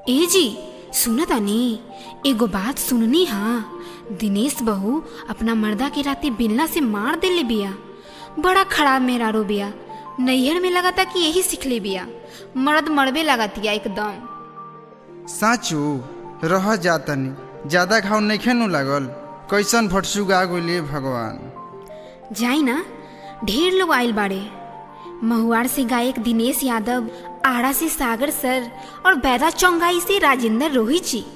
ए जी सुनत तानी एगो बात सुननी हा दिनेश बहू अपना मर्दा के राती बिलना से मार देले बिया बड़ा खराब मेहरारू बिया नैहर में लगाता कि यही सीखले बिया मर्द मरबे लगातिया एकदम साँचो रह जातनी ज्यादा घाव नइखे नु लागल कैसन भटसुगा गोले भगवान जाई ना ढेर लोग आइल बाड़े महुआर से गायक दिनेश यादव आड़ा से सागर सर और बैदा चौंगाई से राजेंद्र रोहित जी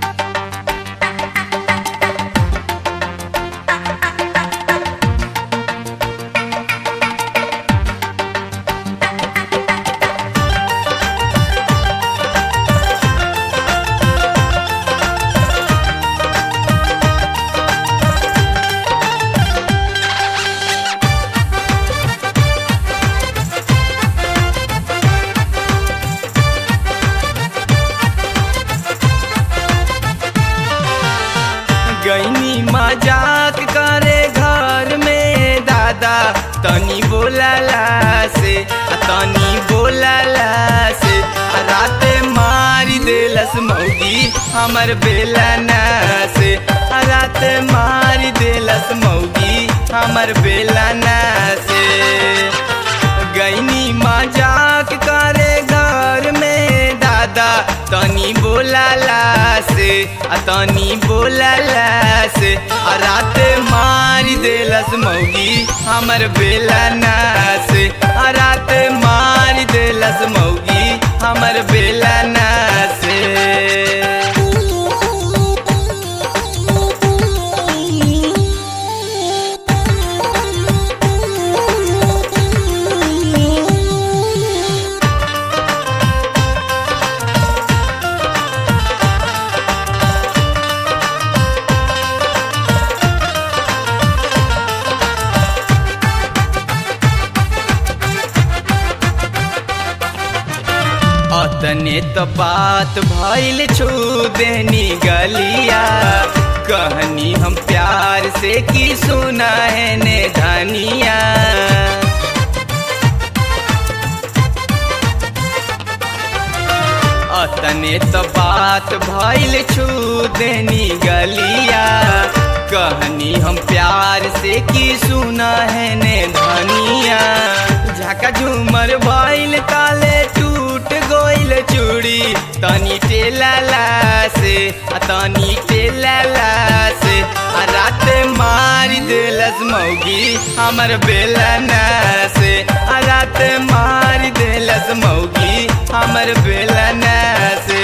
गईनी मजाक करे घर में दादा तनी बोलाला से आ तनी बोलाला से आ राते मारी देलस मौगी हमर बेलना से आ राते मारी देलस मौगी हमर बेलना से गईनी मजाक करे घर में दादा तनी बोलाला से आ तनी बोलाला से आ रात मारी देलस मौगी हमर बेलना से आ रात मारी देलस मौगी हमर बेलना से अतने तो बात भइल छू देनी गलिया कहनी हम प्यार से की सुना है ने धनिया अतने तो बात भइल छू देनी गलिया कहनी हम प्यार से की सुना है ने धनिया झाका झूमर भइल ताले टूट गोइल चूड़ी तनी टेलाला से आ तनी टेलाला से आ रात मारी देलस मौगी हमर बेलना से आ रात मारी देलस मौगी हमर बेलना से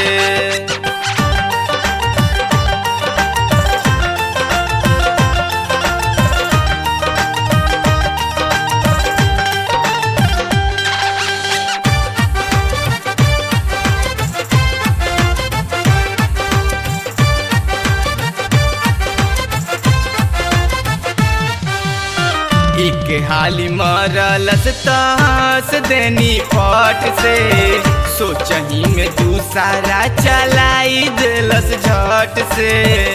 एक हाली मरलस तहस देनी फट से सोचही में दूसरा चलाई देलस झट से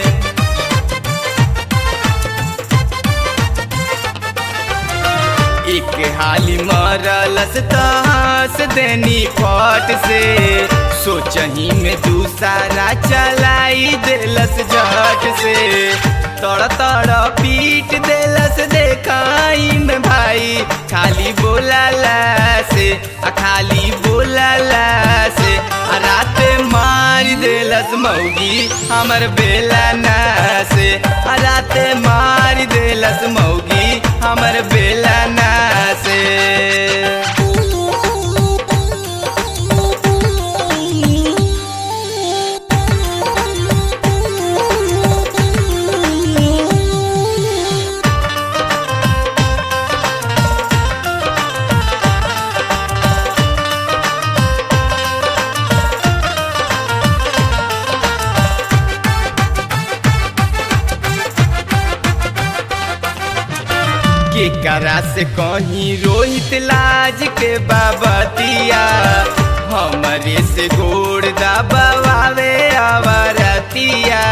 एक हाली मरलस तहस देनी फट से सोचही में दूसरा चलाई देलस झट से तड़ तड़ पीट देलस देखाई में भाई खाली बोलाला से आ खाली बोलाला से आ रात मारी देलस मौगी हमर बेलना से आ रात मारी देलस मौगी हमर बेलना से के करा से कहीं रोहित लाज के बाबतिया हमरे से गोड़ दबावे आवरतिया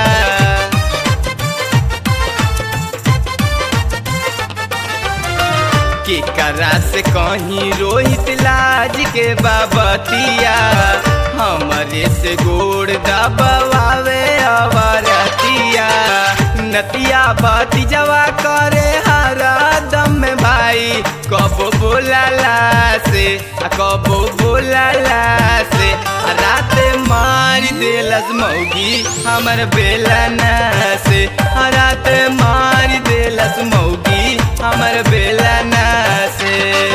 के करा से कैसे कहीं रोहित लाज के बाबतिया हमरे से गोड़ दबावे अवरतिया नतिया बाती जवा करे हरा दम में भाई कबो बोलाला से आ कबो बोलाला से आ रात मार देलस मौगी हमर बेलना से आ रात मार देलस मौगी हमर बेलना से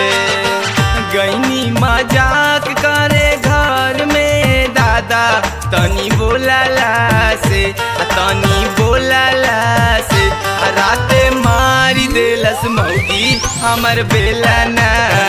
गईनी मजाक करे घर में दादा तनी बोलाला से आ तनी बोलाला से आ राते मारी देलस मौगी हमर बेलना